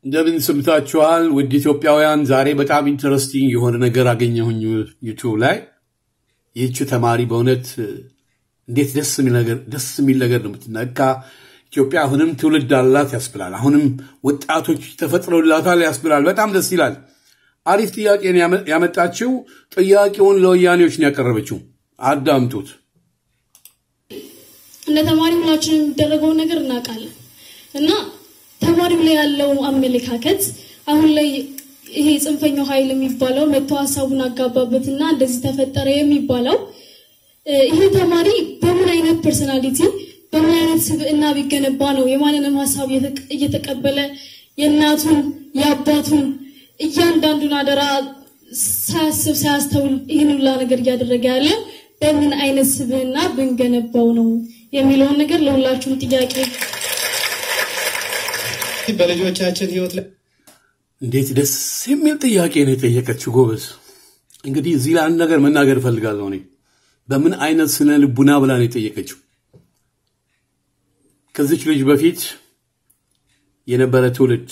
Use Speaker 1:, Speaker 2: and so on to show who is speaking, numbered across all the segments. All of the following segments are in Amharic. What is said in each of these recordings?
Speaker 1: እንደምን ሰምታችኋል? ውድ ኢትዮጵያውያን፣ ዛሬ በጣም ኢንተረስቲንግ የሆነ ነገር አገኘሁኝ ዩቱብ ላይ። ይህች ተማሪ በእውነት እንዴት ደስ የሚል ነገር ደስ የሚል ነገር ነው የምትነካ። ኢትዮጵያ አሁንም ትውልድ አላት ያስብላል። አሁንም ወጣቶች ተፈጥረውላታል ያስብላል። በጣም ደስ ይላል። አሪፍ ጥያቄ ነው ያመጣችው። ጥያቄውን ለወያኔዎች ነው ያቀረበችው። አዳምጡት።
Speaker 2: እንደ ተማሪ ሁላችንም የሚደረገውን ነገር እናውቃለን እና ተማሪው ላይ ያለው አመለካከት አሁን ላይ ይሄ ጽንፈኛው ኃይል የሚባለው መጥቶ ሀሳቡን አጋባበትና እንደዚህ ተፈጠረ የሚባለው ይሄ ተማሪ በምን አይነት ፐርሰናሊቲ በምን አይነት ስብዕና ቢገነባ ነው የማንንም ሀሳብ እየተቀበለ የእናቱን የአባቱን እያንዳንዱን አደራ ሳያስብ ሳያስተውል ይህን ሁላ ነገር እያደረገ ያለው በምን አይነት ስብዕና ብንገነባው ነው የሚለውን ነገር ለሁላችሁም ጥያቄ
Speaker 3: በልጆቻችን ህይወት ላይ
Speaker 1: እንዴት ደስ የሚል ጥያቄ ነው የጠየቀችው። ጎበዝ። እንግዲህ እዚህ ላይ አንድ ነገር መናገር እፈልጋለሁ። እኔ በምን አይነት ስነ ልቡና ብላ ነው የጠየቀችው። ከዚች ልጅ በፊት የነበረ ትውልድ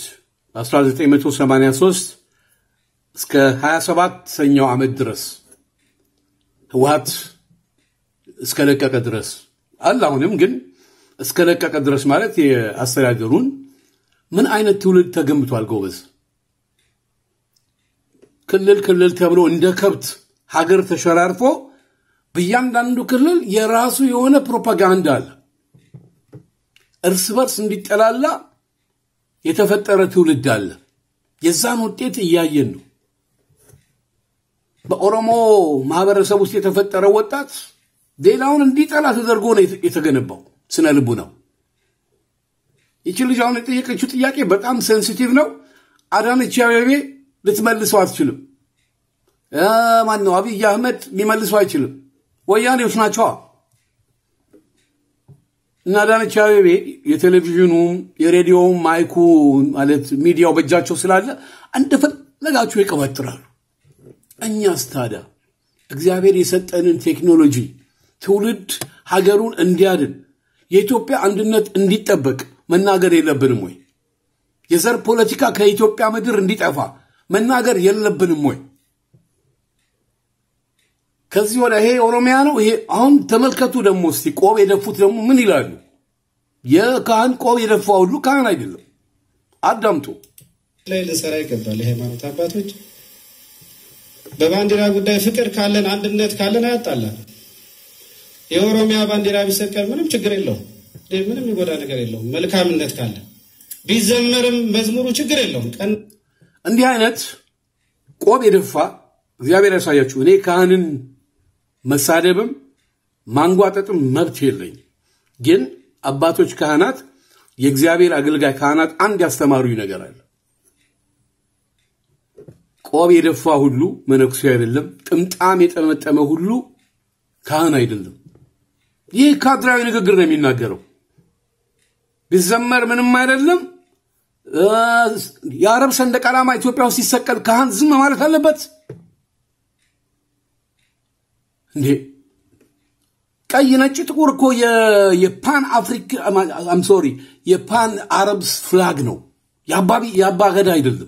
Speaker 1: በ1983 እስከ 27ኛው ዓመት ድረስ ህወሀት እስከለቀቀ ድረስ አለ። አሁንም ግን እስከለቀቀ ድረስ ማለት የአስተዳደሩን ምን አይነት ትውልድ ተገንብቷል? ጎበዝ ክልል ክልል ተብሎ እንደ ከብት ሀገር ተሸራርፎ በእያንዳንዱ ክልል የራሱ የሆነ ፕሮፓጋንዳ አለ። እርስ በርስ እንዲጠላላ የተፈጠረ ትውልድ አለ። የዛን ውጤት እያየን ነው። በኦሮሞ ማህበረሰብ ውስጥ የተፈጠረ ወጣት ሌላውን እንዲጠላ ተደርጎ ነው የተገነባው ስነ ልቡ ነው። ይቺ ልጅ አሁን የጠየቀችው ጥያቄ በጣም ሴንሲቲቭ ነው። አዳነች አቤቤ ልትመልሰው አትችልም። ማን ነው አብይ አህመድ ሊመልሰው አይችልም። ወያኔዎች ናቸዋ። እና አዳነች አቤቤ የቴሌቪዥኑም የሬዲዮውም ማይኩ ማለት ሚዲያው በእጃቸው ስላለ እንደፈለጋቸው ይቀባጥራሉ። እኛስ ታዲያ እግዚአብሔር የሰጠንን ቴክኖሎጂ ትውልድ ሀገሩን እንዲያድን የኢትዮጵያ አንድነት እንዲጠበቅ መናገር የለብንም ወይ? የዘር ፖለቲካ ከኢትዮጵያ ምድር እንዲጠፋ መናገር የለብንም ወይ? ከዚህ ወደ ይሄ ኦሮሚያ ነው። ይሄ አሁን ተመልከቱ። ደግሞ እስቲ ቆብ የደፉት ደግሞ ምን ይላሉ? የካህን ቆብ የደፋ ሁሉ ካህን አይደለም። አዳምጡ።
Speaker 3: ላይ ልሰራ ይገባል። የሃይማኖት አባቶች በባንዲራ ጉዳይ ፍቅር ካለን አንድነት ካለን አያጣላል። የኦሮሚያ ባንዲራ ቢሰቀል ምንም ችግር የለውም። ምንም የሚጎዳ ነገር የለውም። መልካምነት ካለ ቢዘመርም መዝሙሩ ችግር የለውም። ቀን
Speaker 1: እንዲህ አይነት ቆብ የደፋ እግዚአብሔር ያሳያችሁ። እኔ ካህንን መሳደብም ማንጓጠጥም መብት የለኝ። ግን አባቶች ካህናት፣ የእግዚአብሔር አገልጋይ ካህናት አንድ ያስተማሩኝ ነገር አለ። ቆብ የደፋ ሁሉ መነኩሴ አይደለም። ጥምጣም የጠመጠመ ሁሉ ካህን አይደለም። ይህ ካድራዊ ንግግር ነው የሚናገረው። ቢዘመር ምንም አይደለም። የአረብ ሰንደቅ ዓላማ ኢትዮጵያ ውስጥ ሲሰቀል ካህን ዝም ማለት አለበት እንዴ? ቀይ፣ ነጭ፣ ጥቁር እኮ የፓን አፍሪክ አም ሶሪ የፓን አረብስ ፍላግ ነው። የአባ ገዳ አይደለም።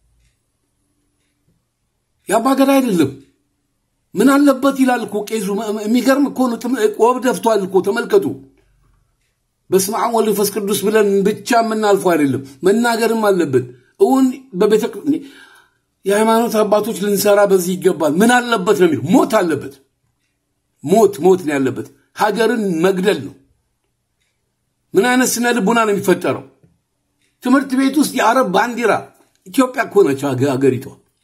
Speaker 1: የአባ ገዳ አይደለም። ምን አለበት ይላል እኮ ቄሱ። የሚገርም እኮ ነው። ቆብ ደፍቷል እኮ ተመልከቱ። በስመ አብ ወወልድ ወመንፈስ ቅዱስ ብለን ብቻ የምናልፈው አይደለም፣ መናገርም አለብን። እውን በቤተ የሃይማኖት አባቶች ልንሰራ በዚህ ይገባል። ምን አለበት ነው የሚለው። ሞት አለበት። ሞት ሞት ነው ያለበት። ሀገርን መግደል ነው። ምን አይነት ስነ ልቡና ነው የሚፈጠረው? ትምህርት ቤት ውስጥ የአረብ ባንዲራ ኢትዮጵያ እኮ ነች ሀገሪቷ።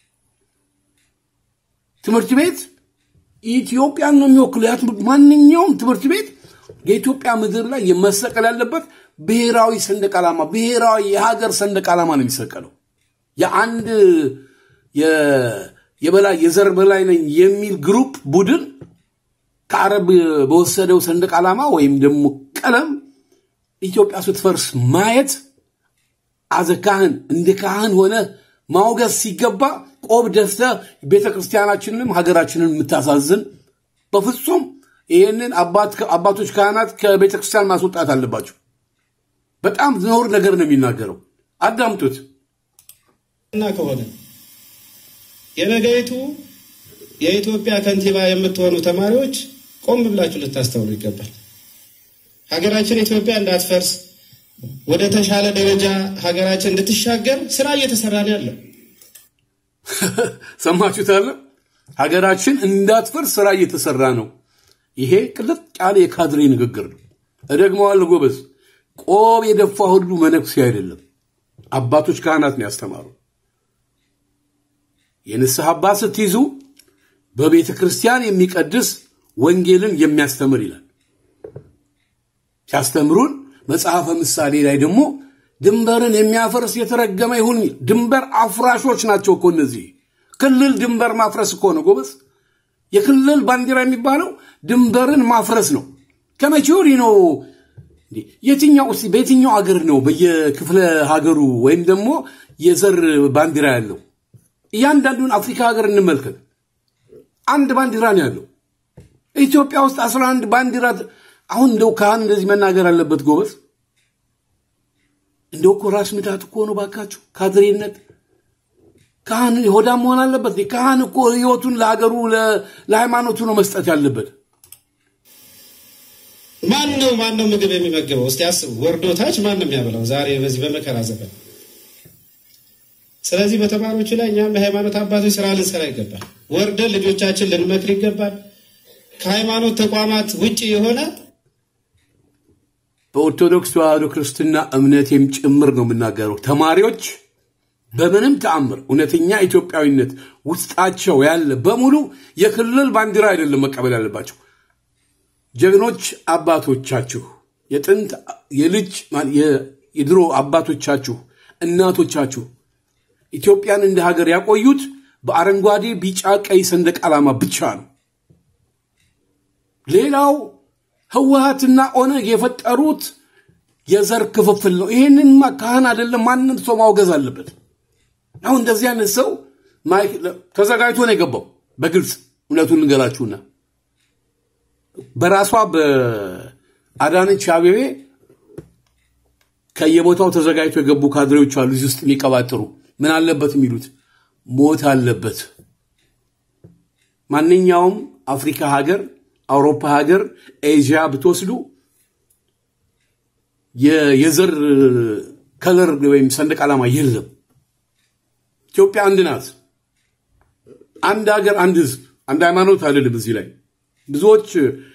Speaker 1: ትምህርት ቤት ኢትዮጵያን ነው የሚወክለው። ማንኛውም ትምህርት ቤት የኢትዮጵያ ምድር ላይ መሰቀል ያለበት ብሔራዊ ሰንደቅ ዓላማ ብሔራዊ የሀገር ሰንደቅ ዓላማ ነው የሚሰቀለው። የአንድ የበላይ የዘር በላይ ነኝ የሚል ግሩፕ ቡድን ከአረብ በወሰደው ሰንደቅ ዓላማ ወይም ደግሞ ቀለም ኢትዮጵያ ስትፈርስ ማየት አዘ ካህን እንደ ካህን ሆነ ማውገዝ ሲገባ ቆብ ደፍተ ቤተ ክርስቲያናችንንም ሀገራችንን የምታሳዝን በፍጹም ይህንን አባቶች ካህናት ከቤተ ክርስቲያን ማስወጣት አለባቸው። በጣም ነውር ነገር ነው የሚናገረው። አዳምጡት።
Speaker 3: እና ከሆነ የነገይቱ የኢትዮጵያ ከንቲባ የምትሆኑ ተማሪዎች ቆም ብላችሁ ልታስተውሉ ይገባል። ሀገራችን ኢትዮጵያ እንዳትፈርስ ወደ ተሻለ ደረጃ ሀገራችን እንድትሻገር ስራ እየተሰራ ነው ያለው።
Speaker 1: ሰማችሁታል? ሀገራችን እንዳትፈርስ ስራ እየተሰራ ነው። ይሄ ቅልጥ ያለ የካድሬ ንግግር ነው። እደግመዋለሁ ጎበዝ። ቆብ የደፋ ሁሉ መነኩሴ አይደለም። አባቶች ካህናት ነው ያስተማሩ። የንስሐ አባት ስትይዙ በቤተ ክርስቲያን የሚቀድስ ወንጌልን የሚያስተምር ይላል። ሲያስተምሩን መጽሐፈ ምሳሌ ላይ ደግሞ ድንበርን የሚያፈርስ የተረገመ ይሁን። ድንበር አፍራሾች ናቸው እኮ እነዚህ። ክልል ድንበር ማፍረስ እኮ ነው ጎበዝ። የክልል ባንዲራ የሚባለው ድንበርን ማፍረስ ነው። ከመቼ ወዲህ ነው? የትኛው እስኪ በየትኛው ሀገር ነው በየክፍለ ሀገሩ ወይም ደግሞ የዘር ባንዲራ ያለው? እያንዳንዱን አፍሪካ ሀገር እንመልከት። አንድ ባንዲራ ነው ያለው። ኢትዮጵያ ውስጥ አስራ አንድ ባንዲራ። አሁን እንደው ካህን እንደዚህ መናገር አለበት ጎበዝ። እንደው እኮ ራስ ምታት እኮ ነው ባካችሁ፣ ካድሬነት ካህን ሆዳም መሆን አለበት። ካህን እኮ ህይወቱን ለሀገሩ ለሃይማኖቱ ነው መስጠት ያለበት።
Speaker 3: ማን ነው ማን ነው ምግብ የሚመግበው? እስቲ አስቡ። ወርዶ ታች ማን ነው የሚያበላው? ዛሬ በዚህ በመከራ ዘመን። ስለዚህ በተማሪዎቹ ላይ እኛም የሃይማኖት አባቶች ስራ ልንሰራ ይገባል። ወርደን ልጆቻችን ልንመክር ይገባል። ከሃይማኖት ተቋማት ውጭ የሆነ
Speaker 1: በኦርቶዶክስ ተዋህዶ ክርስትና እምነቴም ጭምር ነው የምናገረው። ተማሪዎች በምንም ተአምር እውነተኛ ኢትዮጵያዊነት ውስጣቸው ያለ በሙሉ የክልል ባንዲራ አይደለም መቀበል ያለባቸው። ጀግኖች አባቶቻችሁ የጥንት የልጅ የድሮ አባቶቻችሁ እናቶቻችሁ ኢትዮጵያን እንደ ሀገር ያቆዩት በአረንጓዴ፣ ቢጫ፣ ቀይ ሰንደቅ ዓላማ ብቻ ነው። ሌላው ህወሀትና ኦነግ የፈጠሩት የዘር ክፍፍል ነው። ይህንንማ ካህን አይደለም ማንም ሰው ማውገዝ አለበት። አሁን እንደዚህ አይነት ሰው ተዘጋጅቶ ነው የገባው። በግልጽ እውነቱን ልንገራችሁና በራሷ በአዳነች አቤቤ ከየቦታው ተዘጋጅቶ የገቡ ካድሬዎች አሉ እዚህ ውስጥ የሚቀባጥሩ ምን አለበት የሚሉት ሞት አለበት። ማንኛውም አፍሪካ ሀገር፣ አውሮፓ ሀገር፣ ኤዥያ ብትወስዱ የዘር ከለር ወይም ሰንደቅ ዓላማ የለም። ኢትዮጵያ አንድ ናት። አንድ ሀገር፣ አንድ ህዝብ፣ አንድ ሃይማኖት አይደለም። እዚህ ላይ ብዙዎች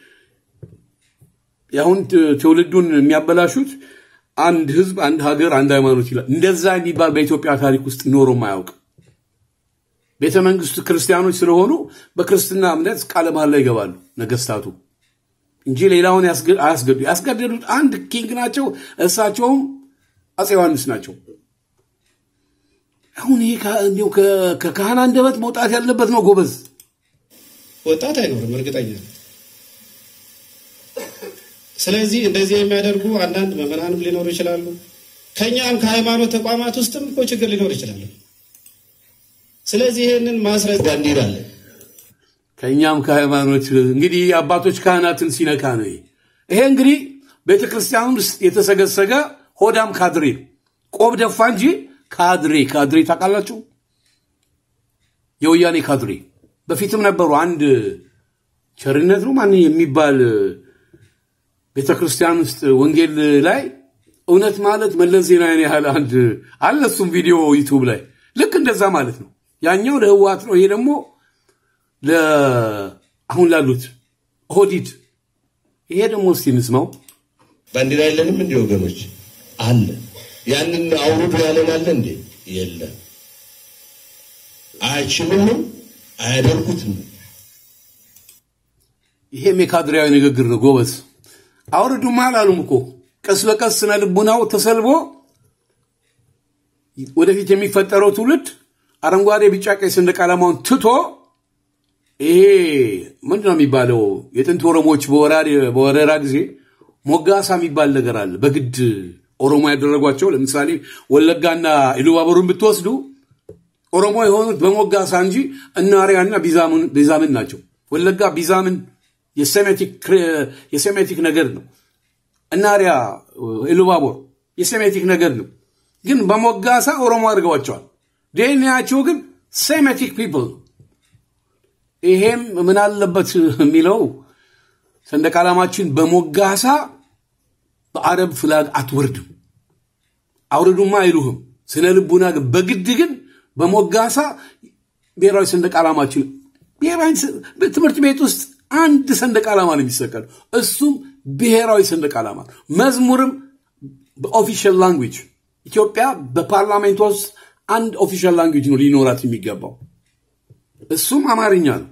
Speaker 1: የአሁን ትውልዱን የሚያበላሹት አንድ ህዝብ፣ አንድ ሀገር፣ አንድ ሃይማኖት ይላል። እንደዛ የሚባል በኢትዮጵያ ታሪክ ውስጥ ኖሮም አያውቅም። ቤተ መንግስቱ ክርስቲያኖች ስለሆኑ በክርስትና እምነት ቃለ መሃላ ይገባሉ ነገስታቱ እንጂ ሌላውን አያስገዱ። ያስገደዱት አንድ ኪንግ ናቸው። እሳቸውም አፄ ዮሐንስ ናቸው። አሁን ይሄ ከካህን አንደበት መውጣት ያለበት ነው ጎበዝ።
Speaker 3: ወጣት አይኖርም እርግጠኛ ነኝ። ስለዚህ እንደዚህ የሚያደርጉ አንዳንድ መምህራንም ሊኖሩ ይችላሉ። ከኛም ከሃይማኖት ተቋማት ውስጥም እኮ ችግር ሊኖር ይችላል። ስለዚህ ይህንን ማስረጃ ባንዲራ አለ።
Speaker 1: ከእኛም ከሃይማኖት እንግዲህ አባቶች ካህናትን ሲነካ ነው። ይሄ እንግዲህ ቤተ ክርስቲያን ውስጥ የተሰገሰገ ሆዳም ካድሬ ነው። ቆብ ደፋ እንጂ ካድሬ ካድሬ ታውቃላችሁ? የወያኔ ካድሬ በፊትም ነበሩ። አንድ ቸርነት ነው ማን የሚባል ቤተ ክርስቲያን ውስጥ ወንጌል ላይ እውነት ማለት መለስ ዜናዊን ያህል አንድ አለ። እሱም ቪዲዮ ዩቱብ ላይ ልክ እንደዛ ማለት ነው። ያኛው ለህወሓት ነው፣ ይሄ ደግሞ አሁን ላሉት ኦህዴድ። ይሄ ደግሞ እስቲ እንስማው።
Speaker 4: ባንዲራ የለንም እንዲ ወገኖች? አለ። ያንን አውርዱ ያለን አለ እንዴ? የለም። አይችሉምም፣ አያደርጉትም።
Speaker 1: ይሄም የካድሬያዊ ንግግር ነው ጎበዝ። አውርዱማ አላሉም እኮ ቀስ በቀስ ስነ ልቡናው ተሰልቦ ወደፊት የሚፈጠረው ትውልድ አረንጓዴ፣ ቢጫ፣ ቀይ ሰንደቅ ዓላማውን ትቶ ይሄ ምንድን ነው የሚባለው? የጥንት ኦሮሞዎች በወረራ ጊዜ ሞጋሳ የሚባል ነገር አለ። በግድ ኦሮሞ ያደረጓቸው ለምሳሌ ወለጋና ኢሉባቦርን ብትወስዱ ኦሮሞ የሆኑት በሞጋሳ እንጂ እናሪያና ቢዛምን ናቸው። ወለጋ ቢዛምን የሴሜቲክ ነገር ነው። እናሪያ ኢሉባቦር የሴሜቲክ ነገር ነው። ግን በሞጋሳ ኦሮሞ አድርገዋቸዋል። ዲኤንኤያቸው ግን ሴሜቲክ ፒፕል ይሄም ምን አለበት የሚለው ሰንደቅ ዓላማችን በሞጋሳ በአረብ ፍላግ አትወርድም። አውርዱማ አይሉህም። ስነ ልቡና ግን በግድ ግን በሞጋሳ ብሔራዊ ሰንደቅ ዓላማችን ብሔራዊ ትምህርት ቤት ውስጥ አንድ ሰንደቅ ዓላማ ነው የሚሰቀል፣ እሱም ብሔራዊ ሰንደቅ ዓላማ። መዝሙርም በኦፊሻል ላንጉጅ ኢትዮጵያ በፓርላሜንቷ ውስጥ አንድ ኦፊሻል ላንጉጅ ነው ሊኖራት የሚገባው፣ እሱም አማርኛ ነው።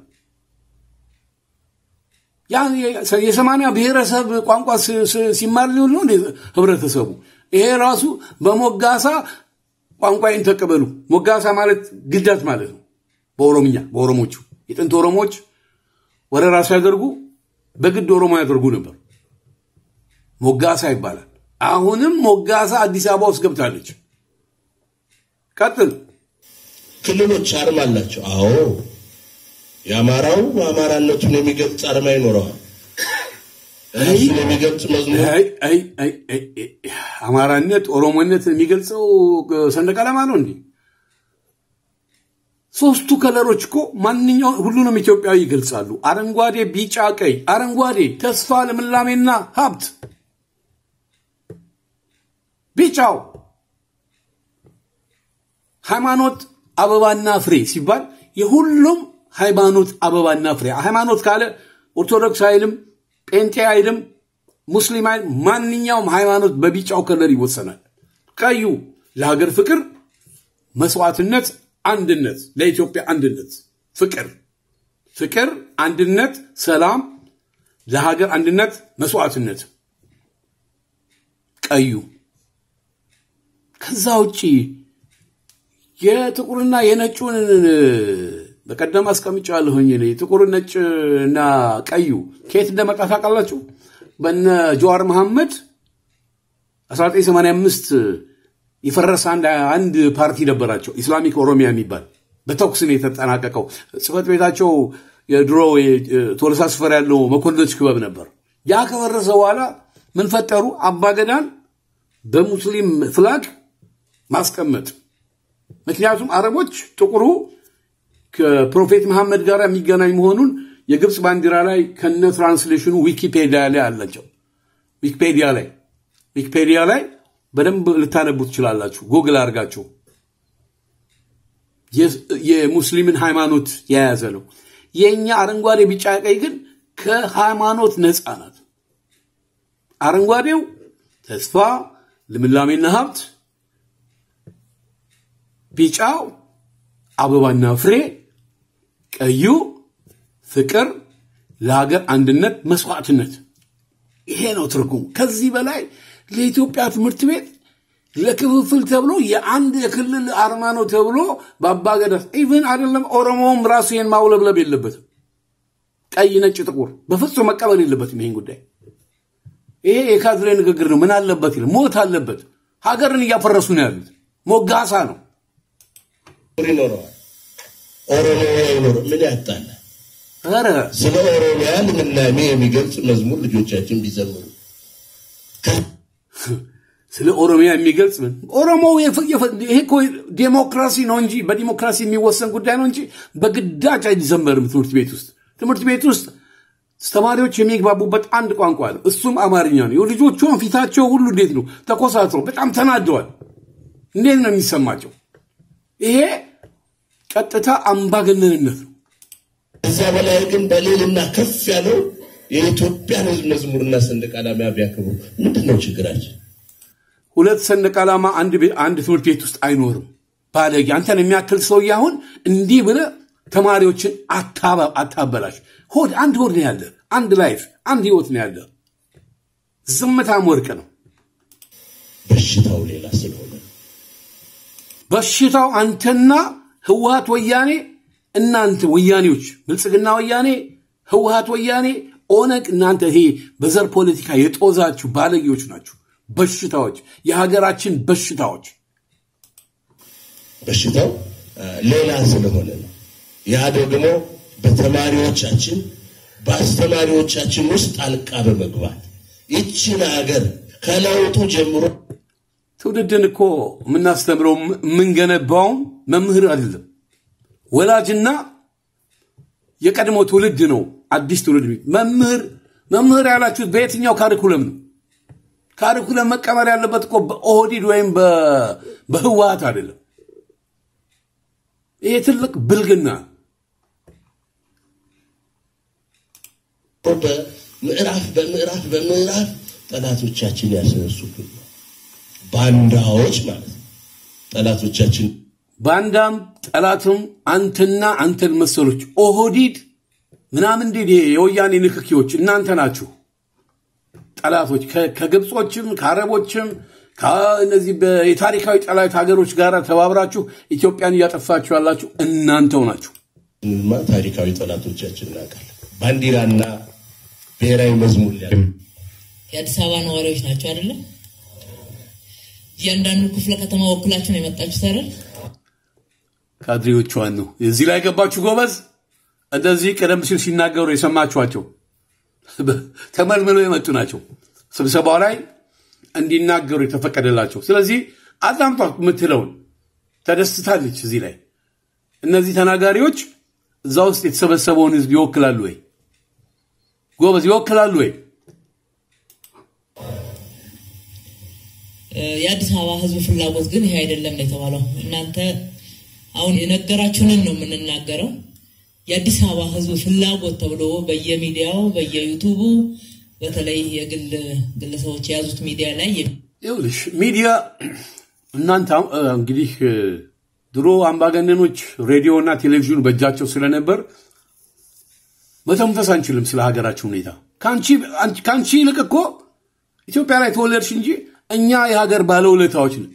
Speaker 1: ያን የሰማንያ ብሔረሰብ ቋንቋ ሲማር ሊሆን ነው ህብረተሰቡ። ይሄ ራሱ በሞጋሳ ቋንቋዬን ተቀበሉ። ሞጋሳ ማለት ግዳት ማለት ነው በኦሮምኛ በኦሮሞቹ የጥንት ኦሮሞዎች ወረራ ሲያደርጉ በግድ ኦሮሞ ያደርጉ ነበር። ሞጋሳ ይባላል። አሁንም ሞጋሳ አዲስ አበባ ውስጥ ገብታለች። ቀጥል።
Speaker 4: ክልሎች አርማ አላቸው። አዎ የአማራው አማራነቱን የሚገልጽ አርማ ይኖረዋል። ራሱን የሚገልጽ መዝሙር
Speaker 1: አማራነት ኦሮሞነት የሚገልጸው ሰንደቅ ዓላማ ነው እንዴ? ሶስቱ ከለሮች እኮ ማንኛው ሁሉንም ኢትዮጵያዊ ይገልጻሉ። አረንጓዴ፣ ቢጫ፣ ቀይ። አረንጓዴ ተስፋ፣ ልምላሜና ሀብት። ቢጫው ሃይማኖት፣ አበባና ፍሬ ሲባል የሁሉም ሃይማኖት አበባና ፍሬ። ሃይማኖት ካለ ኦርቶዶክስ አይልም፣ ጴንጤ አይልም፣ ሙስሊም አይልም። ማንኛውም ሃይማኖት በቢጫው ከለር ይወሰናል። ቀዩ ለሀገር ፍቅር፣ መስዋዕትነት፣ አንድነት፣ ለኢትዮጵያ አንድነት፣ ፍቅር ፍቅር፣ አንድነት፣ ሰላም፣ ለሀገር አንድነት፣ መስዋዕትነት ቀዩ። ከዛ ውጪ የጥቁርና የነጩን በቀደም አስቀምጫለሁኝ። ጥቁር ነጭ እና ቀዩ ከየት እንደመጣ ታውቃላችሁ? በነ ጀዋር መሐመድ 1985 የፈረሰ አንድ ፓርቲ ነበራቸው፣ ኢስላሚክ ኦሮሚያ የሚባል በተኩስ ነው የተጠናቀቀው። ጽህፈት ቤታቸው የድሮ ቶለሳ ስፈር ያለው መኮንኖች ክበብ ነበር። ያ ከፈረሰ በኋላ ምን ፈጠሩ? አባገዳን በሙስሊም ፍላግ ማስቀመጥ። ምክንያቱም አረቦች ጥቁሩ ከፕሮፌት መሐመድ ጋር የሚገናኝ መሆኑን የግብፅ ባንዲራ ላይ ከነ ትራንስሌሽኑ ዊኪፔዲያ ላይ አላቸው። ዊኪፔዲያ ላይ ዊኪፔዲያ ላይ በደንብ ልታነቡ ትችላላችሁ። ጉግል አድርጋችሁ የሙስሊምን ሃይማኖት የያዘ ነው። የእኛ አረንጓዴ፣ ቢጫ፣ ቀይ ግን ከሃይማኖት ነፃ ናት። አረንጓዴው ተስፋ፣ ልምላሜና ሀብት፣ ቢጫው አበባና ፍሬ፣ ቀዩ ፍቅር፣ ለሀገር አንድነት፣ መስዋዕትነት። ይሄ ነው ትርጉሙ። ከዚህ በላይ ለኢትዮጵያ ትምህርት ቤት ለክፍፍል ተብሎ የአንድ የክልል አርማ ነው ተብሎ በአባገዳ ኢቭን አይደለም ኦሮሞውም ራሱ ይህን ማውለብለብ የለበትም። ቀይ፣ ነጭ፣ ጥቁር በፍጹም መቀበል የለበትም ይህን ጉዳይ። ይሄ የካድሬ ንግግር ነው። ምን አለበት ይላል። ሞት አለበት። ሀገርን እያፈረሱ ነው ያሉት። ሞጋሳ ነው።
Speaker 4: ይኖረዋል። ኦሮሚያ ይኖረ ምን ያጣላል?
Speaker 1: ኧረ
Speaker 4: ስለ ኦሮሚያ ልምላሜ የሚገልጽ መዝሙር ልጆቻችን ቢዘምሩ
Speaker 1: ስለ ኦሮሚያ የሚገልጽ ምን ኦሮሞ ይሄ እኮ ዴሞክራሲ ነው እንጂ በዲሞክራሲ የሚወሰን ጉዳይ ነው እንጂ በግዳጅ አይዘመርም። ትምህርት ቤት ውስጥ ትምህርት ቤት ውስጥ ተማሪዎች የሚግባቡበት አንድ ቋንቋ ነው፣ እሱም አማርኛ ነው። ልጆቹን ፊታቸው ሁሉ እንዴት ነው ተኮሳትሮ በጣም ተናደዋል። እንዴት ነው የሚሰማቸው? ይሄ ቀጥታ አምባገነንነት ነው።
Speaker 4: ከዚያ በላይ ግን በሌልና ከፍ ያለው የኢትዮጵያን ሕዝብ መዝሙርና ሰንደቅ ዓላማ ቢያከብሩ ምንድን ነው ችግራችን?
Speaker 1: ሁለት ሰንደቅ ዓላማ አንድ አንድ ትምህርት ቤት ውስጥ አይኖርም። ባለጌ አንተን የሚያክል ሰውዬ አሁን እንዲህ ብለህ ተማሪዎችን አታበላሽ። ሆድ አንድ ሆድ ነው ያለ፣ አንድ ላይፍ፣ አንድ ህይወት ነው ያለ። ዝምታም ወርቅ ነው።
Speaker 4: በሽታው ሌላ ስለሆነ
Speaker 1: በሽታው አንተና ህወሀት ወያኔ፣ እናንተ ወያኔዎች፣ ብልጽግና ወያኔ፣ ህወሀት ወያኔ፣ ኦነግ፣ እናንተ ይሄ በዘር ፖለቲካ የጦዛችሁ ባለጌዎች ናችሁ። በሽታዎች፣ የሀገራችን በሽታዎች።
Speaker 4: በሽታው ሌላ ስለሆነ ነው። ያ ደግሞ በተማሪዎቻችን በአስተማሪዎቻችን ውስጥ ጣልቃ በመግባት ይችን ሀገር ከለውጡ ጀምሮ
Speaker 1: ትውልድን እኮ የምናስተምረው የምንገነባውም መምህር አይደለም። ወላጅና የቀድሞ ትውልድ ነው። አዲስ ትውልድ መምህር መምህር ያላችሁት በየትኛው ካሪኩለም ነው? ካሪኩለም መቀመር ያለበት እኮ በኦህዲድ ወይም በህወሀት አይደለም። ይሄ ትልቅ ብልግና
Speaker 4: በምዕራፍ በምዕራፍ በምዕራፍ ጠላቶቻችን ያስነሱብን ባንዳዎች ማለት ነው። ጠላቶቻችን
Speaker 1: ባንዳም ጠላትም አንተና አንተን መሰሎች ኦህዲድ ምናምን እንዴ የወያኔ ንክኪዎች እናንተ ናችሁ ጠላቶች ከግብጾችም ከአረቦችም ከእነዚህ የታሪካዊ ጠላት ሀገሮች ጋር ተባብራችሁ ኢትዮጵያን እያጠፋችሁ ያላችሁ እናንተው ናችሁ።
Speaker 4: ማ ታሪካዊ ጠላቶቻችን እናውቃለን። ባንዲራና ብሔራዊ መዝሙር ሊያ
Speaker 5: የአዲስ አበባ ነዋሪዎች ናቸው አይደለም? እያንዳንዱ ክፍለ ከተማ ወክላችሁ ነው የመጣችሁት አይደል?
Speaker 1: ካድሬዎቿን ነው እዚህ ላይ ገባችሁ ጎበዝ። እንደዚህ ቀደም ሲል ሲናገሩ የሰማችኋቸው ተመልምለው የመጡ ናቸው። ስብሰባው ላይ እንዲናገሩ የተፈቀደላቸው። ስለዚህ አዳምጧት የምትለውን ተደስታለች። እዚህ ላይ እነዚህ ተናጋሪዎች እዛ ውስጥ የተሰበሰበውን ህዝብ ይወክላሉ ወይ? ጎበዝ ይወክላሉ ወይ?
Speaker 5: የአዲስ አበባ ህዝብ ፍላጎት ግን ይሄ አይደለም ነው የተባለው። እናንተ አሁን የነገራችሁንን ነው የምንናገረው። የአዲስ አበባ ህዝብ ፍላጎት ተብሎ በየሚዲያው በየዩቱቡ በተለይ የግል ግለሰቦች የያዙት ሚዲያ ላይ
Speaker 1: ይኸውልሽ ሚዲያ እናንተ እንግዲህ ድሮ አምባገነኖች ሬዲዮና ቴሌቪዥን በእጃቸው ስለነበር መተንፈስ አንችልም ስለ ሀገራችን ሁኔታ። ከአንቺ ይልቅ እኮ ኢትዮጵያ ላይ ተወለድሽ እንጂ እኛ የሀገር ባለውለታዎች ነን።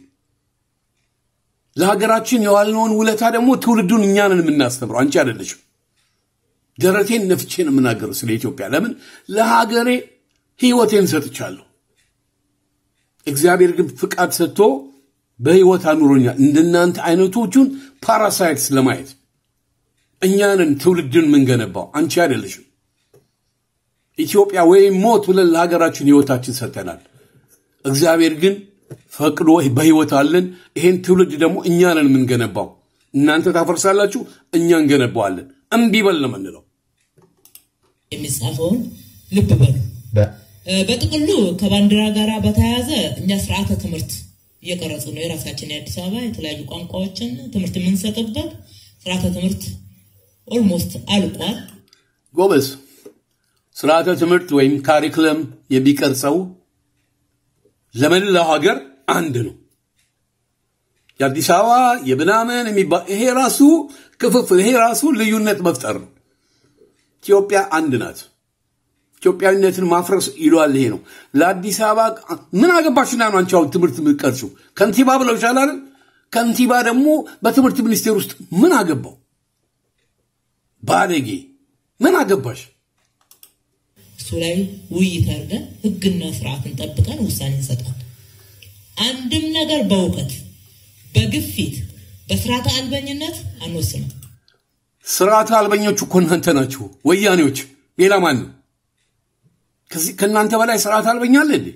Speaker 1: ለሀገራችን የዋልነውን ውለታ ደግሞ ትውልዱን እኛ ነን የምናስተምረው፣ አንቺ አይደለሽም። ደረቴን ነፍቼን የምናገረው ስለ ኢትዮጵያ። ለምን ለሀገሬ ህይወቴን ሰጥቻለሁ። እግዚአብሔር ግን ፍቃድ ሰጥቶ በህይወት አኑሮኛል። እንደናንተ አይነቶቹን ፓራሳይትስ ለማየት እኛንን ትውልድን የምንገነባው አንቺ አይደለሽም። ኢትዮጵያ ወይም ሞት ብለን ለሀገራችን ህይወታችን ሰጥተናል። እግዚአብሔር ግን ፈቅዶ በህይወት አለን። ይሄን ትውልድ ደግሞ እኛንን የምንገነባው። እናንተ ታፈርሳላችሁ፣ እኛ እንገነባዋለን። እምቢ በል ነው የምንለው።
Speaker 5: የሚጻፈውን ልብ በሉ። በጥቅሉ ከባንዲራ ጋር በተያያዘ እኛ ስርዓተ ትምህርት እየቀረጹ ነው። የራሳችን የአዲስ አበባ የተለያዩ ቋንቋዎችን ትምህርት የምንሰጥበት ስርዓተ ትምህርት ኦልሞስት አልቋል።
Speaker 1: ጎበዝ ስርዓተ ትምህርት ወይም ካሪክለም የሚቀርጸው ለመላው ሀገር አንድ ነው። የአዲስ አበባ የምናምን የሚባል ይሄ ራሱ ክፍፍል፣ ይሄ ራሱ ልዩነት መፍጠር ነው። ኢትዮጵያ አንድ ናት። ኢትዮጵያዊነትን ማፍረስ ይሏል። ይሄ ነው ለአዲስ አበባ ምን አገባሽና ነው አንቺ አሁን ትምህርት የምትቀርሺው? ከንቲባ ብለው ይሻላል። ከንቲባ ደግሞ በትምህርት ሚኒስቴር ውስጥ ምን አገባው? ባለጌ ምን አገባሽ?
Speaker 5: እሱ ላይ ውይይት አድርገን ህግና ስርዓትን ጠብቀን ውሳኔ እንሰጣለን። አንድም ነገር በእውቀት በግፊት በስርዓተ አልበኝነት አንወስንም።
Speaker 1: ስርዓተ አልበኞቹ እኮ እናንተ ናችሁ፣ ወያኔዎች። ሌላ ማን ነው? ከእናንተ በላይ ስርዓተ አልበኛ አለ እንዴ?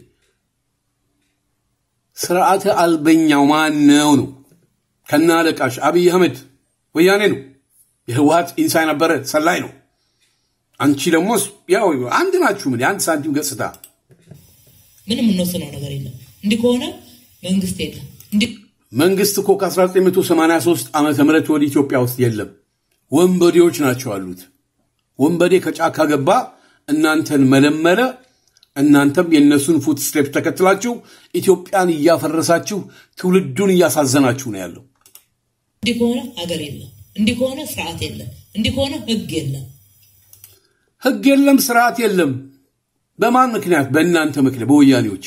Speaker 1: ስርዓተ አልበኛው ማን ነው ነው? ከነ አለቃሽ አብይ አህመድ ወያኔ ነው። የህወሀት ኢንሳ ነበረ ሰላይ ነው። አንቺ ደግሞ ያው አንድ ናችሁ። ምን የአንድ ሳንቲም ገጽታ።
Speaker 5: ምንም የምንወስነው ነገር የለም። እንዲህ ከሆነ መንግስት የለም። እንዲህ
Speaker 1: መንግስት እኮ ከ1983 ዓመተ ምህረት ወደ ኢትዮጵያ ውስጥ የለም። ወንበዴዎች ናቸው አሉት። ወንበዴ ከጫካ ገባ፣ እናንተን መለመለ። እናንተም የእነሱን ፉት ስቴፕ ተከትላችሁ ኢትዮጵያን እያፈረሳችሁ ትውልዱን እያሳዘናችሁ ነው ያለው።
Speaker 5: እንዲህ ከሆነ ሀገር የለም። እንዲህ ከሆነ ስርዓት የለም። እንዲህ ከሆነ ህግ የለም።
Speaker 1: ህግ የለም፣ ስርዓት የለም። በማን ምክንያት? በእናንተ ምክንያት፣ በወያኔዎች።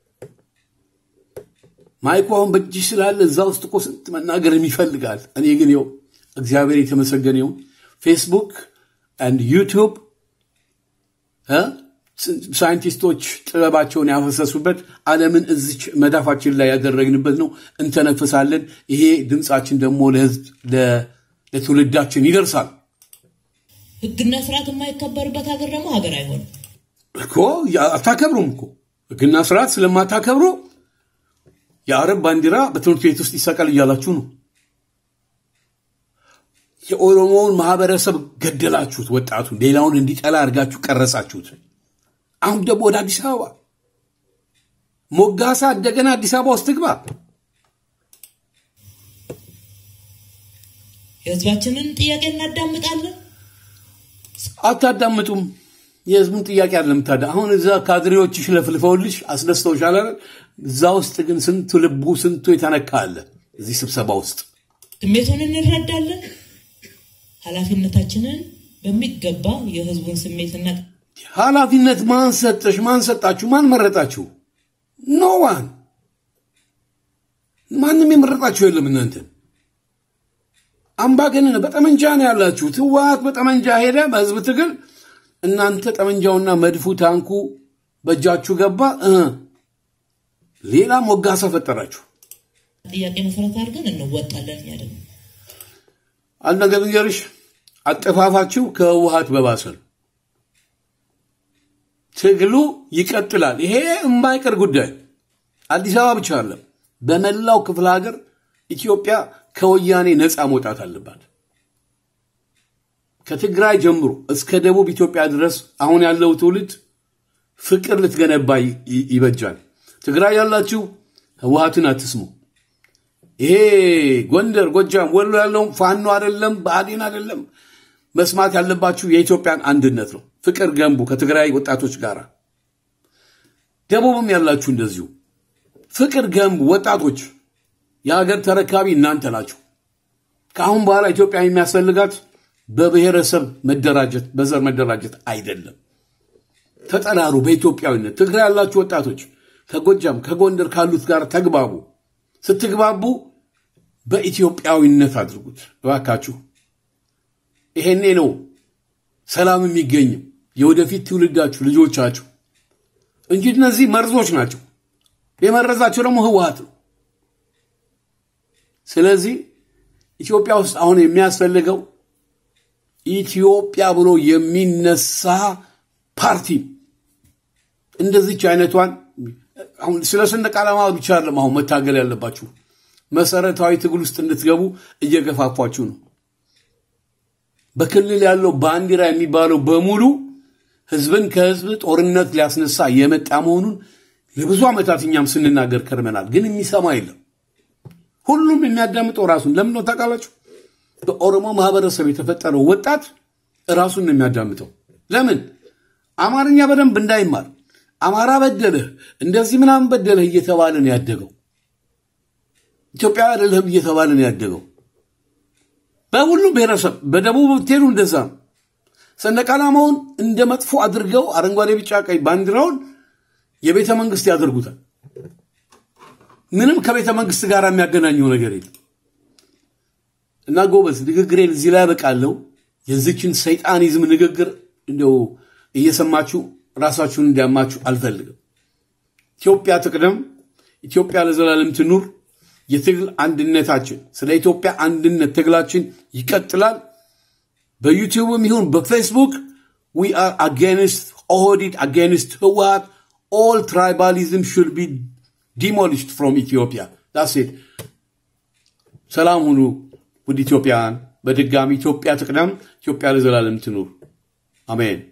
Speaker 1: ማይኩ አሁን በእጅሽ ስላለ እዛ ውስጥ እኮ ስንት መናገር ይፈልጋል። እኔ ግን ይኸው እግዚአብሔር የተመሰገነ ይሁን ፌስቡክ አንድ ዩቱብ ሳይንቲስቶች ጥበባቸውን ያፈሰሱበት ዓለምን እዚች መዳፋችን ላይ ያደረግንበት ነው። እንተነፍሳለን። ይሄ ድምፃችን ደግሞ ለህዝብ ለትውልዳችን ይደርሳል
Speaker 5: ህግና ስርዓት የማይከበርበት ሀገር ደግሞ ሀገር አይሆንም
Speaker 1: እኮ። አታከብሩም እኮ ህግና ስርዓት ስለማታከብሩ የአረብ ባንዲራ በትምህርት ቤት ውስጥ ይሰቀል እያላችሁ ነው። የኦሮሞውን ማህበረሰብ ገደላችሁት። ወጣቱን ሌላውን እንዲጠላ አድርጋችሁ ቀረጻችሁት። አሁን ደግሞ ወደ አዲስ አበባ ሞጋሳ እንደገና አዲስ አበባ ውስጥ ትግባ።
Speaker 5: የህዝባችንን ጥያቄ እናዳምጣለን።
Speaker 1: አታዳምጡም። የህዝቡን ጥያቄ አለ ምታዳ አሁን እዛ ካድሬዎችሽ ለፍልፈውልሽ አስደስተውሻል አይደል? እዛ ውስጥ ግን ስንቱ ልቡ ስንቱ የተነካ አለ እዚህ ስብሰባ ውስጥ
Speaker 5: ስሜቱን እንረዳለን። ኃላፊነታችንን በሚገባ የህዝቡን ስሜትና
Speaker 1: ኃላፊነት ማን ሰጠሽ? ማን ሰጣችሁ? ማን መረጣችሁ? ኖ ዋን ማንም የመረጣችሁ የለም። እናንተን አምባገነን በጠመንጃ ነው ያላችሁት። ህወሓት በጠመንጃ ሄደ በህዝብ ትግል፣ እናንተ ጠመንጃውና መድፉ ታንኩ በእጃችሁ ገባ። እ ሌላ ሞጋሳ ፈጠራችሁ።
Speaker 5: ጥያቄ መሰረት አድርገን እንወጣለን። እኛ ደግሞ
Speaker 1: አንድ ነገር ልንገርሽ፣ አጠፋፋችሁ ከህወሓት በባሰ ነው። ትግሉ ይቀጥላል። ይሄ የማይቀር ጉዳይ አዲስ አበባ ብቻ አለም፣ በመላው ክፍለ ሀገር ኢትዮጵያ ከወያኔ ነፃ መውጣት አለባት። ከትግራይ ጀምሮ እስከ ደቡብ ኢትዮጵያ ድረስ አሁን ያለው ትውልድ ፍቅር ልትገነባ ይ- ይበጃል። ትግራይ ያላችሁ ህወሓትን አትስሙ። ይሄ ጎንደር፣ ጎጃም፣ ወሎ ያለውም ፋኖ አይደለም፣ ብአዴን አይደለም። መስማት ያለባችሁ የኢትዮጵያን አንድነት ነው። ፍቅር ገንቡ ከትግራይ ወጣቶች ጋር። ደቡብም ያላችሁ እንደዚሁ ፍቅር ገንቡ ወጣቶች። የሀገር ተረካቢ እናንተ ናችሁ። ከአሁን በኋላ ኢትዮጵያ የሚያስፈልጋት በብሔረሰብ መደራጀት፣ በዘር መደራጀት አይደለም። ተጠራሩ በኢትዮጵያዊነት። ትግራይ ያላችሁ ወጣቶች ከጎጃም ከጎንደር ካሉት ጋር ተግባቡ። ስትግባቡ በኢትዮጵያዊነት አድርጉት እባካችሁ። ይሄኔ ነው ሰላም የሚገኝም የወደፊት ትውልዳችሁ ልጆቻችሁ እንጂ እነዚህ መርዞች ናቸው። የመረዛቸው ደግሞ ህወሓት ነው። ስለዚህ ኢትዮጵያ ውስጥ አሁን የሚያስፈልገው ኢትዮጵያ ብሎ የሚነሳ ፓርቲ እንደዚች አይነቷን አሁን ስለ ሰንደቅ ዓላማ ብቻ አይደለም አሁን መታገል ያለባችሁ መሰረታዊ ትግል ውስጥ እንድትገቡ እየገፋፏችሁ ነው። በክልል ያለው ባንዲራ የሚባለው በሙሉ ህዝብን ከህዝብ ጦርነት ሊያስነሳ የመጣ መሆኑን ለብዙ ዓመታት እኛም ስንናገር ከርመናል። ግን የሚሰማ የለም። ሁሉም የሚያዳምጠው ራሱን ለምን ነው ታውቃላችሁ? በኦሮሞ ማህበረሰብ የተፈጠረው ወጣት ራሱን ነው የሚያዳምጠው። ለምን አማርኛ በደንብ እንዳይማር አማራ በደለህ እንደዚህ ምናምን በደለህ እየተባለ ነው ያደገው። ኢትዮጵያ አይደለህም እየተባለ ነው ያደገው። በሁሉም ብሔረሰብ በደቡብ ብትሄዱ እንደዛ ነው። ሰንደቅ ዓላማውን እንደ መጥፎ አድርገው አረንጓዴ፣ ቢጫ፣ ቀይ ባንዲራውን የቤተ መንግስት ያደርጉታል። ምንም ከቤተ መንግስት ጋር የሚያገናኘው ነገር የለም። እና ጎበዝ ንግግሬን እዚህ ላይ ያበቃለሁ። የዚችን ሰይጣኒዝም ንግግር እንደው እየሰማችሁ ራሳችሁን እንዲያማችሁ አልፈልግም። ኢትዮጵያ ትቅደም፣ ኢትዮጵያ ለዘላለም ትኑር። የትግል አንድነታችን ስለ ኢትዮጵያ አንድነት ትግላችን ይቀጥላል። በዩቲዩብም ይሁን በፌስቡክ ዊ አር አጌንስት ኦህዲድ አጌንስት ህወሓት ኦል ትራይባሊዝም ሹድ ቢ ዲሞሊሽድ ፍሮም ኢትዮጵያ ዳስ ኢት። ሰላም ሁኑ ውድ ኢትዮጵያውያን። በድጋሚ ኢትዮጵያ ትቅደም፣ ኢትዮጵያ ለዘላለም ትኑር። አሜን።